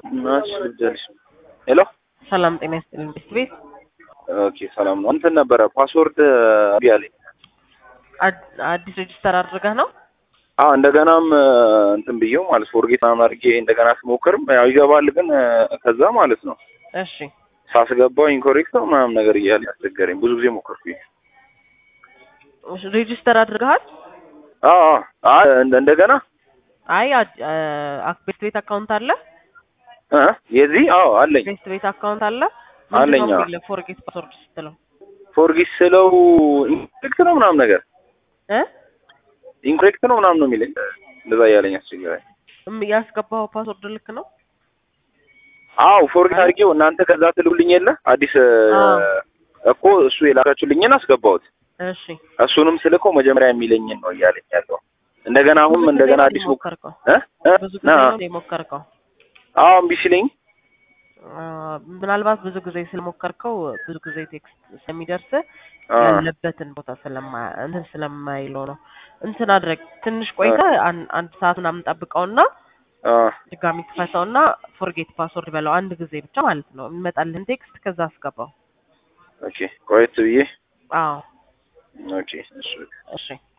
ናች ልጃለሽ። ሄሎ ሰላም ጤና ይስጥልኝ። ቤት ቤት ኦኬ፣ ሰላም ነው። እንትን ነበረ ፓስወርድ እምቢ አለኝ። አድ- አዲስ ሬጅስተር አድርገህ ነው? አዎ እንደገናም እንትን ብዬው ማለት ፎርጌት ምናምን አድርጌ እንደገና ስሞክርም ያው ይገባል፣ ግን ከዛ ማለት ነው እሺ ሳስገባው ኢንኮሬክት ነው ምናምን ነገር እያለ ያስቸገረኝ ብዙ ጊዜ ሞከርኩኝ። እሺ፣ ሬጅስተር አድርገሃል? አዎ አዎ እንደ- እንደገና አይ አድ- አ- ቤት ቤት አካውንት አለ? እ የዚህ አዎ አለኝ ቤት ቤት አካውንት አለ? አለኝ፣ አዎ። ፎርጌት ፓስወርድ ስትለው ፎርጌት ስለው ኢንኮሬክት ነው ምናምን ነገር እ ኢንኮሬክት ነው ምናምን ነው የሚለኝ እንደዛ እያለኝ አስቸገረኝ። እም- ያስገባኸው ፓስወርድ ልክ ነው? አዎ ፎርጌት አድርጌው እናንተ ከዛ ትልኩልኝ የለ አዲስ አዎ። እኮ እሱ የላካችሁልኝን አስገባሁት። እሺ እሱንም ስልከው መጀመሪያ የሚለኝን ነው እያለኝ ያለው። እንደገና አሁን ብዙ ጊዜ እንደገና ነው አዲስ ሞክ የሞከርከው? እ እ ብዙ ጊዜ ና ነው የሞከርከው? አዎ እምቢ ሲለኝ አ፣ ምናልባት ብዙ ጊዜ ስለሞከርከው ብዙ ጊዜ ቴክስት ስለሚደርስ አ ያለበትን ቦታ ስለማ እንትን ስለማይለው ነው። እንትን አድረግ ትንሽ ቆይተህ አን- አንድ ሰዓት ምናምን ጠብቀውና አ ድጋሚ ክፈተውና ፎርጌት ፓስወርድ በለው አንድ ጊዜ ብቻ ማለት ነው። የሚመጣልህን ቴክስት ከዛ አስገባው። ኦኬ ቆየት ብዬ አዎ ኦኬ እሺ እሺ